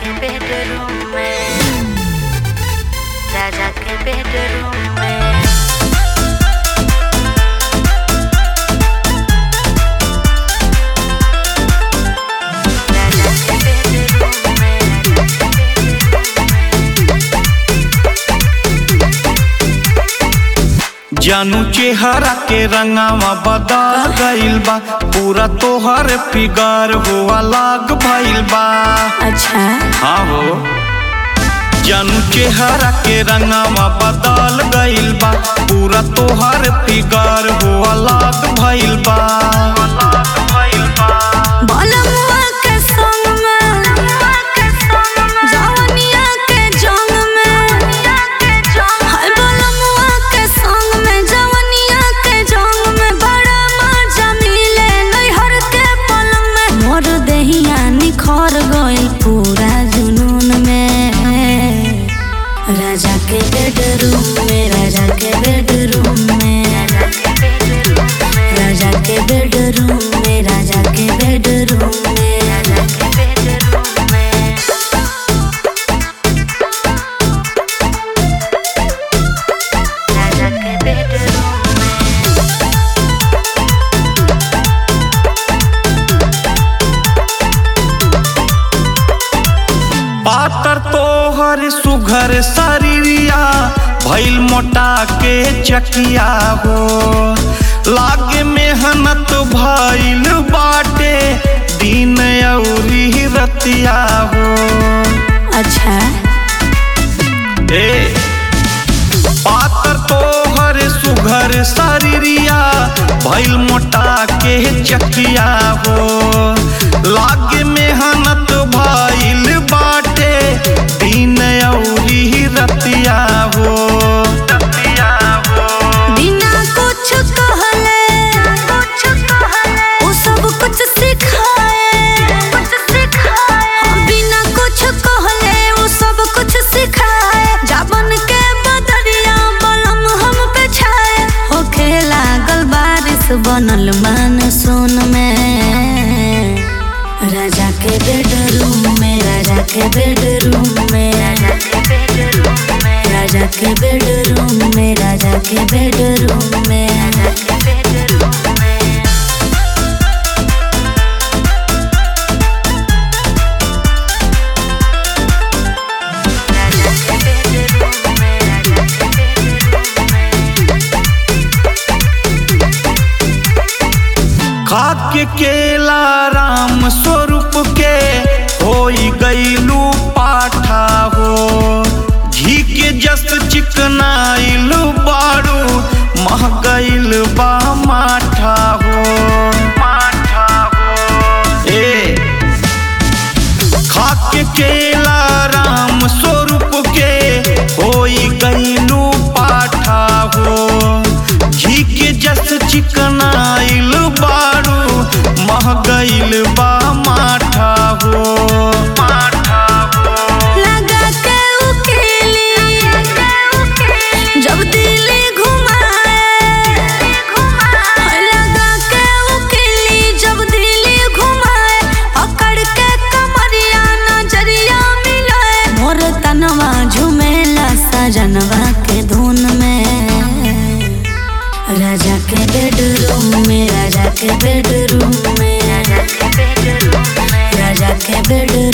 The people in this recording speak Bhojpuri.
के बेडरूम में राजा के बेडरूम में राजा के बेडरूम में जानू चेहरा के रंगावा बदल गइल बा पूरा तोहर फिगर हुआ लाग भइल बा अच्छा हाँ हो जानू चेहरा के रंगावा बदल गइल बा पूरा तोहर फिगर हुआ लाग भइल बा बलमुआ के संग में जवनिया के जंग में हाय बलमुआ के संग में जवनिया के जंग में बड़ा मजा मिले नैहर के पलंग में मोर देहिया निखर गइल पूरा जुनून में राजा के बेडरूम में राजा के बेडरूम में राजा के बेडरूम में राजा के बेडरूम में राजा के बेडरूम में राजा के बेडरूम में पातर तोहर सुघर शरीरिया भइल मोटा के चकिया हो लागे मेहनत भइल बाटे दिन अउरी रतिया हो अच्छा ए पातर तोहर सुघर शरीरिया भइल मोटा के चकिया हो लागे मेहनत भइल बाटे दिन अउरी रतिया हो रतिया हो बिना कुछ कहले कुछ कहले वो सब कुछ सिखाए कुछ सिखाए हम बिना कुछ कहले वो सब कुछ सिखाए जाबन के बदरिया बलम हम पे छाए होखे लागल बारिश बनल मान सोन में राजा के बेडरूम में राजा के बेडरूम में राजा के बेडरूम में राजा के बेडरूम में राजा के बेडरूम में राजा के बेडरूम में राजा के बेडरूम में राजा के बेडरूम में खाके केला राम स्वरूप के होई गईलू पाठा हो घी के जस चिकनाइल बारू मह गईल बा माठा हो माठा हो ए खाके केला राम स्वरूप के होई गईलू पाठा हो घी के जस चिकनाइल बारू मह गईल बा माठा हो माठा हो लगा के उकेली जब दिल घुमाए लगा के उकेली जब दिल घुमाए पकड़ के कमरिया नजरिया मिलाए मोर तनवा झुमेला सजनवा के धुन में राजा के बेडरूम में राजा के बेडरूम में राजा के बेडरूम में राजा के बेडरूम